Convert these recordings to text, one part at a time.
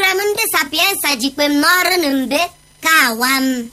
m ndị sapiensa jikpe m n'ọrụ na mbe ka awa m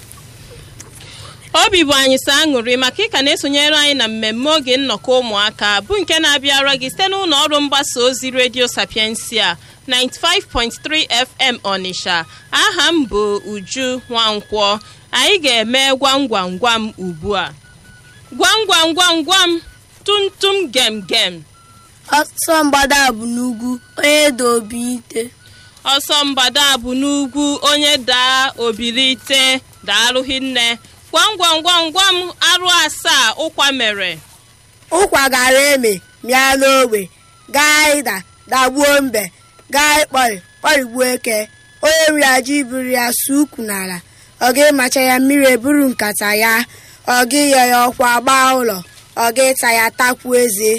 obi bụ anyị sọ aṅụrị maka ịka na-esonyere anyị na mmemme oge nnọkọ ụmụaka bụ nke na-abịara gị site n'ụlọ ọrụ mgbasa ozi redio sapiensia 95.3 fm ọnịsha aha m bụ uju nwankwọ anyị ga-eme gwam gwam gwam ugbu a gwam gwam gwam gwam tumtum gem gem ọsọ mgbada bụ n'ugwu onye dị obi ite ọsọ mgbada bụ n'ugwu onye daa obilite daalụghị nne gwam gwam gwam gwam arụ asaa ụkwa mere ụkwa gara eme mịa n'ogbe gaa ịda dagbuo mbe gaa ịkpọrị kpọrigbuo eke onye nri aja iburu ya su ukwu n'ala ọ ga-ịmacha ya mmiri eburu nkata ya ọ ga-ịyọ ya ọkwa gbaa ụlọ ọ ga-ịta ya takwuo eze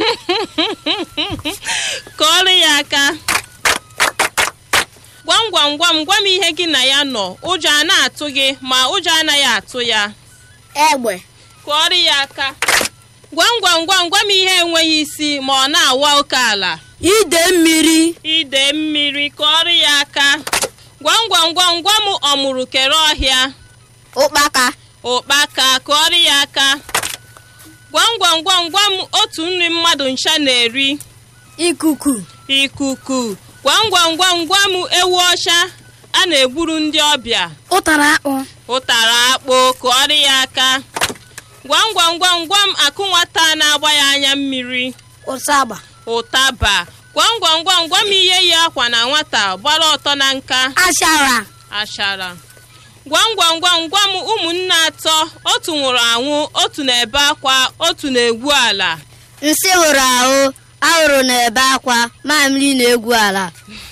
kọọrọ ya aka gwam gwam gwam gwam ihe gị na ya nọ ụjọ a na-atụ gị ma ụjọ anaghị atụ ya egbe kụọrọ ya aka gwam gwam gwam gwam ihe enweghị isi ma ọ na-awa oke ala ide mmiri ide mmiri kụọrọ ya aka gwam gwam gwam gwam ọmụrụ kere ọhịa ụkpaka ụkpaka kụọrọ ya aka gwam gwam gwam gwam otu nri mmadụ ncha na-eri ikuku ikuku gwam gwam gwam gwam ewu ọcha a na-egburu ndị ọbịa ụtara akpụ ụtara akpụ kụọrọ ya aka gwam gwam gwam gwam akụ nwata na-agba ya anya mmiri ụtaba ụtaba gwam gwam gwam gwam ihe yi akwa na nwata gbara ọtọ na nka ashara ashara gwam gwam gwam gwam ụmụnne atọ otu nwụrụ anwụ otu na-ebe akwa otu na-egwu ala nsị hụrụ ahụ ahụrụ na-ebe akwa mamịrị na-egwu ala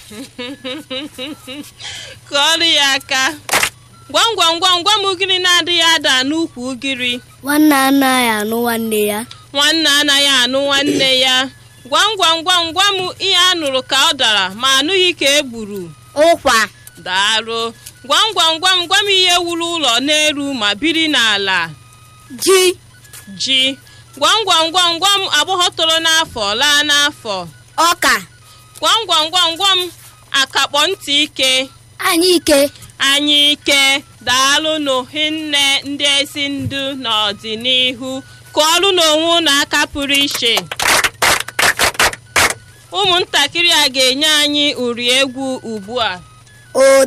kụọrọ ya aka gwam gwam gwam gwam ugiri na-adịghị ada n'ukwu ugiri nwanne anaghị anụ nwanne ya nwanne anaghị anụ nwanne ya gwam gwam gwam gwam ihe a nụrụ ka ọ dara ma anụghị ka e gburu ụkwa daalụ gwam gwam gwam gwam ihe wuru ụlọ n'elu ma biri n'ala ji ji gwam gwam gwam gwam agbọghọ toro n'afọ laa n'afọ ọka gwam gwam gwam gwam akakpọ ntị ike anyị ike anyị ike daalụnụ hinne ndị ezi ndu n'ọdịnihu kụọrụ n'onwe unu aka pụrụ iche ụmụntakịrị a ga-enye anyị uri egwu ugbu a o